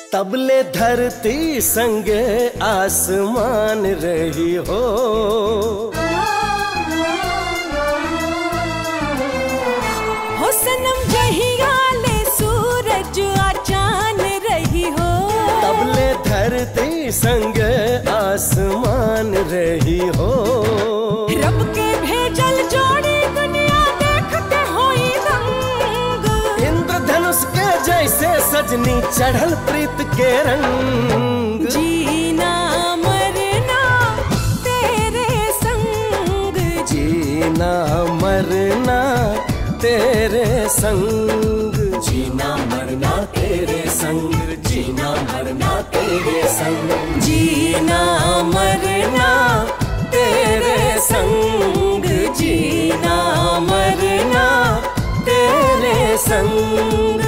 तबले धरती संगे आसमान रही हो हो सनम जहिया ले सूरज आ चांद रही हो तबले धरती संगे आसमान रही हो रब के भेजल जोड़ी दुनिया देखते होई रंग इंद्रधनुष के जैसे सजनी चढ़ल प्रीत के रंग जीना मरना तेरे संग जीना मरना तेरे संग जीना मरना तेरे संग जीना मरना तेरे संग जीना मरना तेरे संग जीना मरना तेरे संग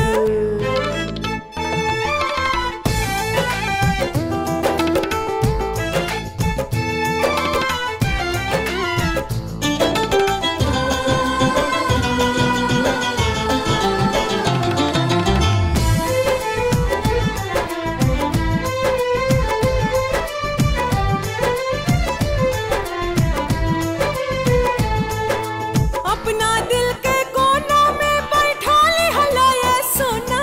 अपना दिल के कोना में बैठा ली हला ये सोना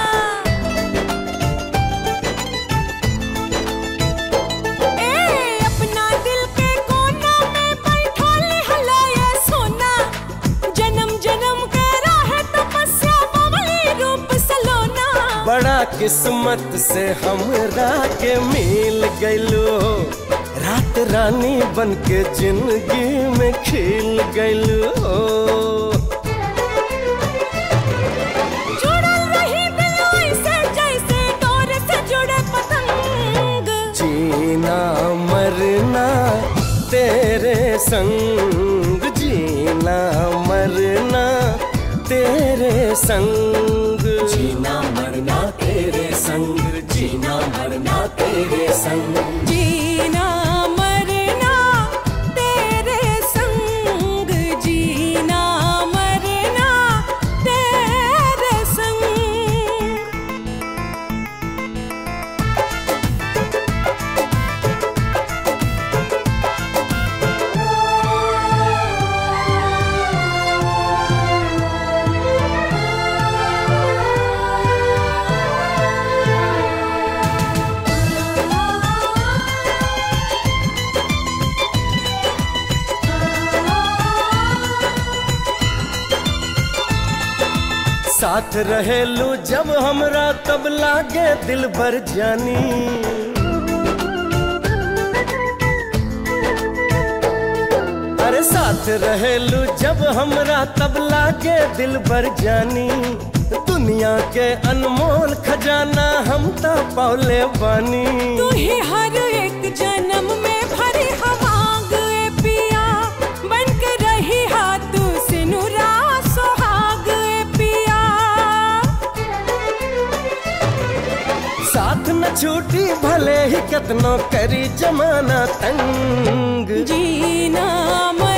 ए अपना दिल के कोना में बैठा ली हला ये सोना जन्म जन्म के राह तपस्या बबली रूप सलोना बड़ा किस्मत से हमरा के मिल गइलो रात रानी बन के जिंदगी में खिल गइलो जुड़ल रही दिल ऐसे जैसे डोर से जुड़े पतंग जीना मरना तेरे संग जीना मरना तेरे संग जीना मरना तेरे संग जीना मरना तेरे संग जीना मरना तेरे संग जीना मरना तेरे संग साथ रहेलू जब हमरा तब लागे दिल भर जानी अरे साथ रहेलू जब हमरा तब लागे दिल भर जानी दुनिया के अनमोल खजाना हम तो पौले बानी तू ही हर एक जन्म में भरी हवांग ए पिया बन के रही हाथ सिनुरा सुहाग ए पिया साथ न छूटी भले ही कतनो करी जमाना तंग जीना मरना